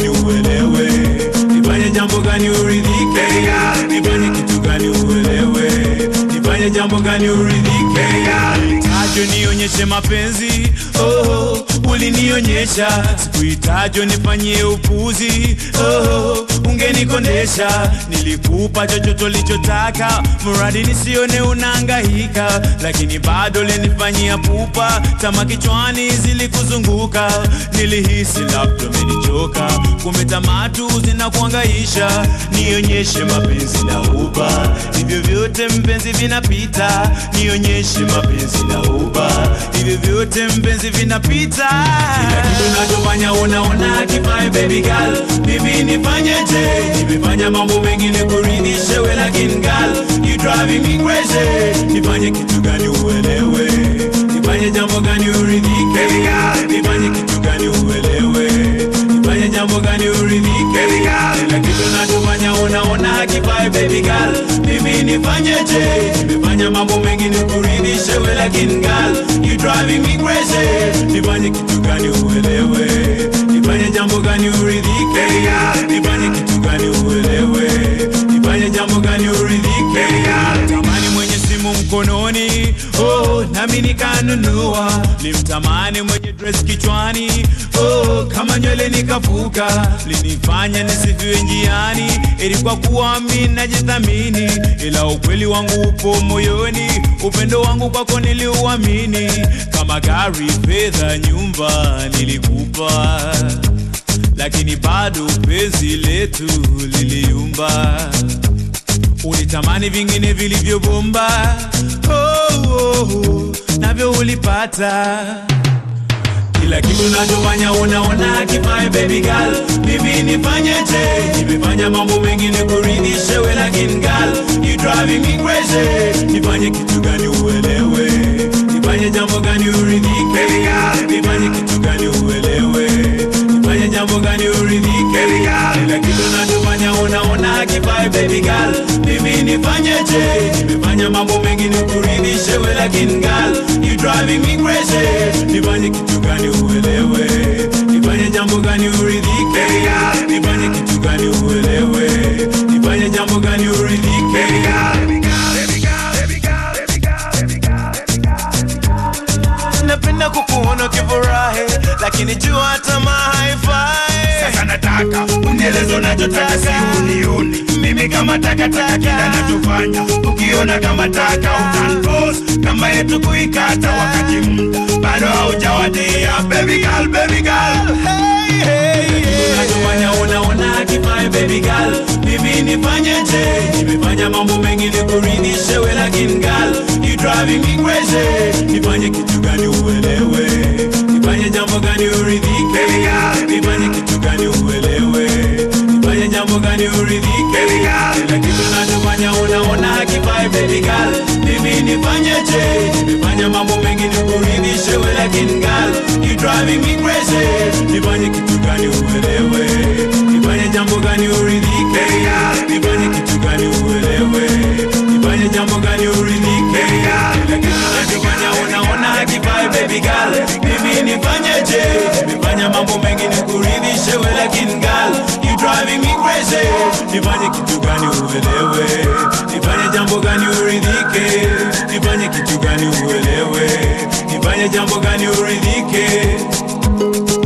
gani uelewe nifanye jambo gani uridhike nifanye kitu gani uelewe nifanye jambo gani uridhike tajo nionyeshe mapenzi oh, ulinionyesha sikuitajo nifanyie upuzi oh, ungenikondesha nilikupa chochote ulichotaka mradi nisione unaangahika lakini bado linifanyia pupa tama kichwani zilikuzunguka nilihisi labda umenichoka kumbe tamatu zinakuangaisha nionyeshe mapenzi na uba hivyo vyote mpenzi vinapita nionyeshe mapenzi na uba hivyo vyote mpenzi vinapita kila kitu nachofanya unaona kifae baby girl mimi nifanyeje nimefanya mambo mengine kuridhishe we lakini girl you driving me crazy nifanye kitu gani uelewe nifanye jambo gani uridhike nifanye kitu gani uelewe nifanye jambo gani uridhike kila kitu nachofanya unaona hakifae baby girl mimi nifanyeje nimefanya mambo mengine kuridhishe we lakini girl you driving me crazy nifanye kitu gani uelewe nifanye jambo gani uridhike nifanye kitu gani uelewe nifanye jambo gani uridhike tamani mwenye simu mkononi oh, nami nikanunua limtamani mwenye dress kichwani oh, kama nywele nikafuka linifanya nisifiwe njiani ilikuwa kuwa mi najithamini ila ukweli wangu upo moyoni upendo wangu kwako niliuamini kama gari fedha nyumba nilikupa lakini bado penzi letu liliumba ulitamani vingine vilivyobomba oh, oh, oh, navyo ulipata kila kitu nachofanya unaona kifae baby girl mimi nifanyeje nimefanya mambo mengine kuridhishe we lakini girl you driving me crazy nifanye kitu gani uelewe nifanye jambo gani uridhike nifanye kitu gani uelewe nifanye jambo gani uridhike kila kitu nachofanya unaona kifae baby girl mimi nifanyeje nimefanya mambo mengine kuridhishe we lakini girl you driving me crazy nifanye kitu gani uelewe nifanye jambo gani uridhike nifanye kitu gani uelewe nifanye jambo gani uridhike napenda kukuona ukifurahi lakini jua tamaa haifai Sasa nataka unieleze unachotaka, si unioni mimi kama takataka. Kila nachofanya ukiona kama taka, utanpose kama yetu kuikata, wakati muda bado haujawadia. Baby girl, baby girl, hey, hey, hey. unachofanya unaona kifae baby girl mimi nifanyeje nimefanya mambo mengine kuridhishe we lakini girl you driving me crazy nifanye kitu gani uelewe nifanye jambo gani uridhike nifanye kitu gani uelewe nifanye jambo gani uridhike kila kitu nachofanya unaona kifae baby girl mimi nifanyeje nimefanya mambo mengine kuridhishe we lakini girl you driving me crazy nifanye kitu gani uelewe nifanye jambo gani uridhike nifanye kitu gani uelewe nifanye jambo gani uridhike kila kitu nachofanya unaona kifae baby girl mimi nifanyeje nimefanya mambo mengine kuridhishe we lakini girl you driving me crazy nifanye kitu gani uelewe nifanye jambo gani uridhike nifanye kitu gani uelewe nifanye jambo gani uridhike